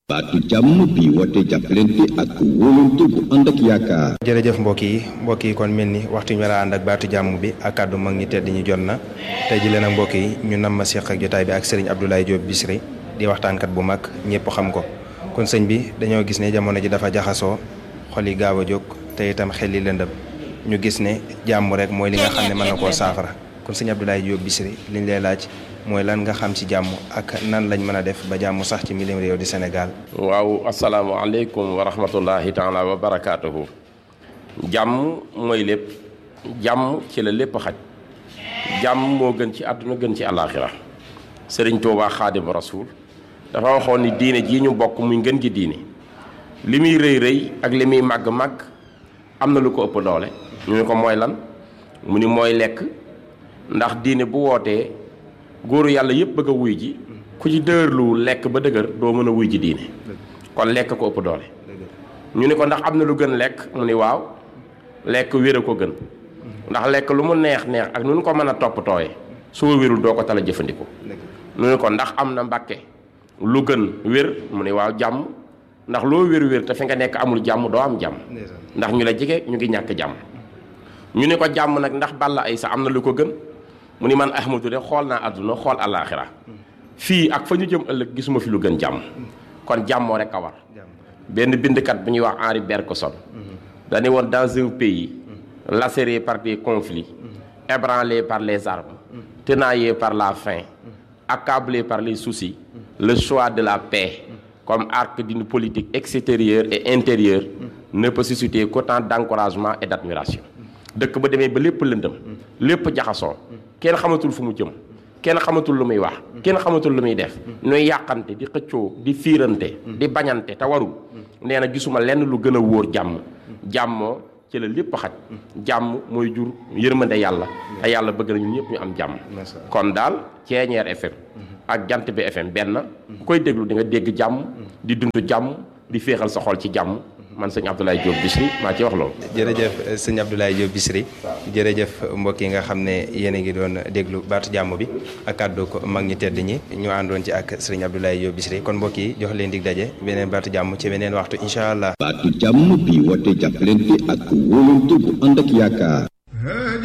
baatu jàmm bi woote jàppalante ak wóolante bu ànd ak yaakaar. jërëjëf mbokk yi mbokk yi kon mel ni waxtu ñu war a ànd ak baatu jàmm bi ak kàddu mag ñi tedd ñu jot na tey ji leen ak mbokk yi ñu nam ma seq ak jotaay bi ak sëriñ Abdoulaye Diop Bichri di waxtaankat bu mag ñëpp xam ko kon sëñ bi dañoo gis ne jamono ji dafa jaxasoo xol yi gaaw a jóg te itam xel yi lëndëm ñu gis ne jàmm rek mooy li nga xam ne mën na koo saafara kon sëñ Abdoulaye Diop Bichri liñ lay laaj mooy lan nga xam ci jàmm ak nan lañ mën a def ba jàmm sax ci milim réew di Sénégal. waaw asalaamaaleykum wa rahmatullahi taala wa barakaatuhu. jàmm mooy lépp jàmm ci la lépp xaj jàmm moo gën ci àdduna gën ci àllaaxira sëriñ Tuubaa xaadim rasuul dafa waxoon ni diine jii ñu bokk muy ngën ji diine li muy rëy rëy ak li muy màgg màgg am na lu ko ëpp doole ñu ne ko mooy lan mu ni mooy lekk ndax diine bu wootee góoru yàlla yëpp bëgg a wuy ji ku ci dëgërlu lekk ba dëgër doo mën a wuy ji diine kon lekk ko ëpp doole ñu ni ko ndax am na lu gën lekk mu ni waaw lekk wér a ko gën ndax lekk lu mu neex neex ak nu ñu ko mën a toppatooyee soo wérul doo ko tala jëfandikoo ñu ni ko ndax am na mbàkke lu gën wér mu ni waaw jàmm ndax loo wér wér te fi nga nekk amul jàmm doo am jàmm ndax ñu la jege ñu ngi ñàkk jàmm ñu ni ko jàmm nag ndax balla ay sa am na lu ko gën mu ni man Ahmadu de xool naa àdduna xool alaaxira fii ak fa ñu jëm ëllëg gisuma fi lu gën jàmm kon jàmmoo rek a war benn bindkat bu ñuy wax Henri Bergson dañu woon dans un pays lacéré par des conflits ébranlé par les armes tenaillé par la faim accablé par les soucis le choix de la paix comme arc d'une politique extérieure et intérieure ne peut susciter qu'autant d'encouragement et d'admiration dëkk ba demee ba lépp lëndëm lépp jaxasoo kenn xamatul fu mu jëm kenn xamatul lu muy wax kenn xamatul lu muy def ñuy yàqante di xëccoo di fiirante di bañante te warul nee na gisuma lenn lu gën a wóor jàmm jàmmoo ci la lépp xaj jàmm mooy jur yërmande yàlla te yàlla bëgg na ñun ñëpp ñu am jàmm kon daal Ceeñeer FM ak Jant bi FM benn ku koy déglu di nga dégg jàmm di dund jàmm di féexal sa xol ci jàmm man sëñ Abdoulaye Diop Bichri maa ci wax loolu. jërëjëf sëñ Abdoulaye Diop Bichri jërëjëf mbokk yi nga xam ne yéen a ngi doon déglu baatu jàmm bi ak kàddu ko mag ñi tedd ñi ñu àndoon ci ak sëriñ Abdoulaye Diop Bichri kon mbokk yi jox leen dig daje beneen baatu jàmm ci beneen waxtu incha allah. baatu jàmm bi woote jàppalante ak wóolante bu ànd ak yaakaar.